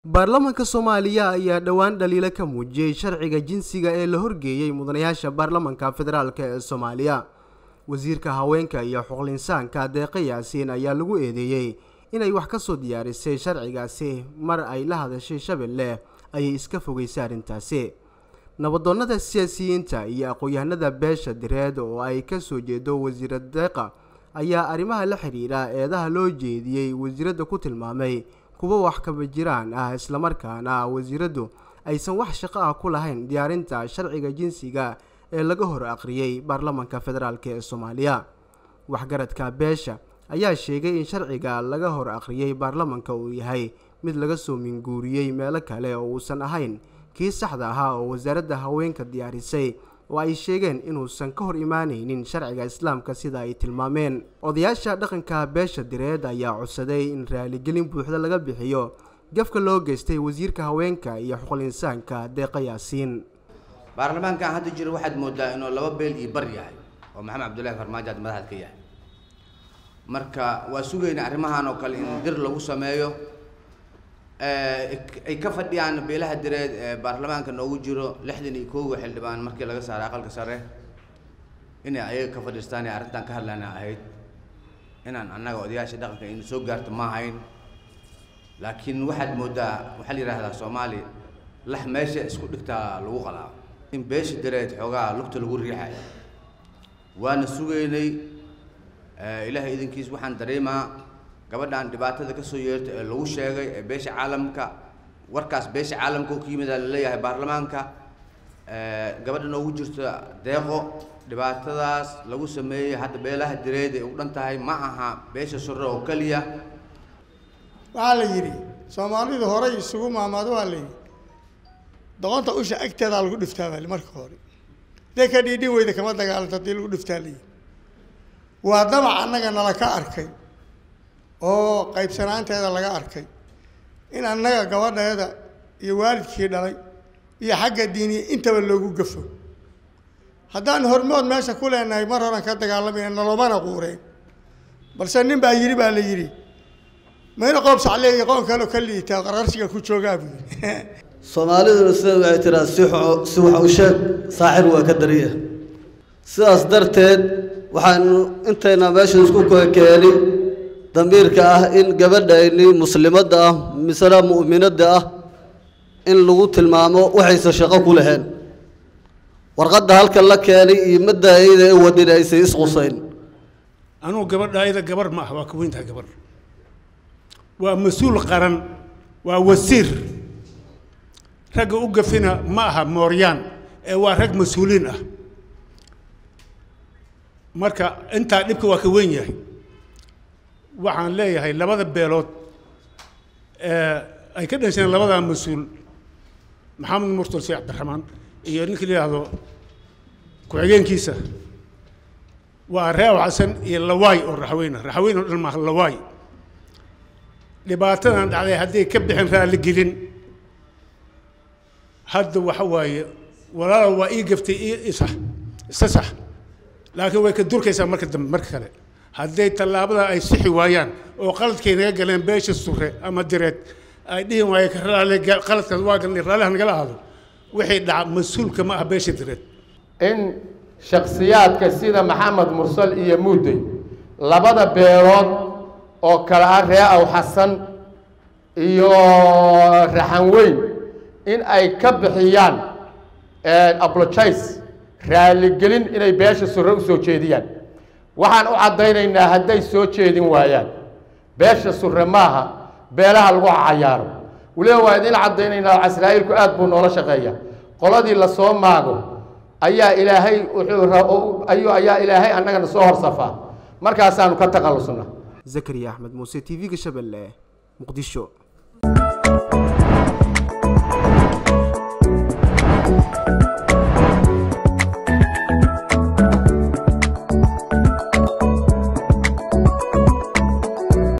baarlamaanka soomaaliya ayaa dhowaan dhaliilo ka muujiyey sharciga jinsiga ee la horgeeyey mudanayaasha baarlamaanka federaalk ee soomaaliya wasiirka haweenka iyo xuqulinsaanka deeqa yaasiin ayaa lagu eedeeyey inay wax ka soo diyaarisay sharcigaasi mar ay la hadashay shabeelle ayay iska fogeysay arrintaasi nabadoonnada siyaasiyiinta iyo aqoon-yahanada beesha direed oo ay ka soo jeedo wasiira deeqa ayaa arrimaha la xidhiidha eedaha loo jeediyey wasiiradda ku tilmaamay kuwa wax kaba jiraan ah islamarkaana wasiiraddu aysan wax shaqo ah ku lahayn diyaarinta sharciga jinsiga ee laga hor aqriyey baarlamaanka federaalk ee soomaaliya waxgaradka beesha ayaa sheegay in sharciga laga hor aqriyey baarlamaanka uu yahay mid laga soo minguuriyey meelo kale oo uusan ahayn kii saxda ahaa oo wasaaradda haweenka diyaarisay oo ay sheegeen inuusan ka hor imaanaynin sharciga islaamka sida ay tilmaameen odayaasha dhaqanka beesha direed ayaa codsaday in raaligelin buuxda laga bixiyo gafka loo geystay wasiirka haweenka iyo xuqulinsaanka deeqa yaasiin baarlamaankan hadda jira waxaad moodaa inuu laba beel iyo bar yahay oo maxamed cabdullaahi farmaajo aad madaxaad ka yahay marka waa sugayna arrimahan oo kale in dir lagu sameeyo ay ka fadhiyaan beelaha direed ee baarlamaanka noogu jiro lixdan iyo koowa xildhibaan markii laga saaray aqalka sare inay ayaga ka fadhiistaan ee arrintan ka hadlana ahayd inaan annaga odayaasha dhaqanka ina soo gaarto ma ahayn laakiin waxaad moodaa waxaa la yidhahdaa soomaali lax meesha isku dhigtaa lagu qalaa in beesha direed xoogaa lugta lagu riixayo waana sugaynay ilaahay idinkiis waxaan dareemaa gabadhan dhibaatada ka soo yeerta ee lagu sheegay ee beesha caalamka warkaas beesha caalamka oo ka yimida laleeyahay baarlamaanka gabadha noogu jirta deeqo dhibaatadaas lagu sameeyey hadda beelaha direed ay u dhan tahay ma aha beesha sore oo keliya waxaa la yidhi soomaalidu horay isugu maamaado waa la yidhi doqonta usha agteedaa lagu dhiftaa baa marka hore dee ka dhiidhin weyda kama dagaalanto haddii lagu dhiftaa la yidhi waa damac annaga nala ka arkay oo qaybsanaanteeda laga arkay in annaga gabadheeda iyo waalidkii dhalay iyo xagga diiniya intaba loogu gafo haddaan hormood meesha ku leenahay mar horan ka dagaalamayna nalomana quureen balse nin baa yidhi baa la yidhi mayna qoob sacle iyo qoon kaleo ka liitaa qarqarshiga ku joogaa buu yidhi soomaaliduna sida waxay tiraa si si wax u sheeg saaxir waa ka dariya sidaas darteed waxaanu intayna meesha isku keeni damiirka ah in gabadhayni muslimadda ah misena mu'minadda ah in lagu tilmaamo waxaysan shaqo ku laheen warqadda halkan la keenay iyo madda ayada ee wadin aysan isqusayn anugu gabadha ayada gabar ma ah waa ka weyntahay gabar waa mas-uul qaran waa wasiir ragga u gafina ma aha mooryaan ee waa rag mas-uuliin ah marka intaa dhibka waa ka weyn yahay waxaan leeyahay labada beelood ee ay ka dhasheen labadaa mas-uul maxamed murtal sheekh cabdiraxmaan iyo ninkii la yidhaahdo ku-xigeenkiisa waa reew xasan iyo lawaay oo raxweyne raxweyn oo dhan maaha lawaay dhibaatadan dhacday hadday ka bixin raaligelin hadda waxa waaye walaala waa ii gaftay ii isa isa sax laakiin way ka durkaysaa marka dambe marka kale hadday tallaabada ay sixi waayaan oo qaladkay naga galeen beesha sure ama direed ay dhihi waaye qaladkaas waa galnay raalliha nagala aado wixii dhaca mas-uulka ma ah beesha direed in shakhsiyaadka sida maxamed mursal iyo muudey labada beelood oo kale ah ree aw xasan iyo raxan weyn in ay ka bixiyaan apologize raaligelin inay beesha sure u soo jeediyaan waxaan u caddaynaynaa hadday soo jeedin waayaan beesha sure maaha beelaha lagu cayaaro weliba waa idin caddaynaynaa casraa'ilku aad buu noola shaqeeya qoladii lasoo maago ayaa ilaahay wuxuu ayaa ilaahay annagana soo horsafaa markaasaanu ka takhallusna zakariya axmed muuse t v-ga shabeelle muqdisho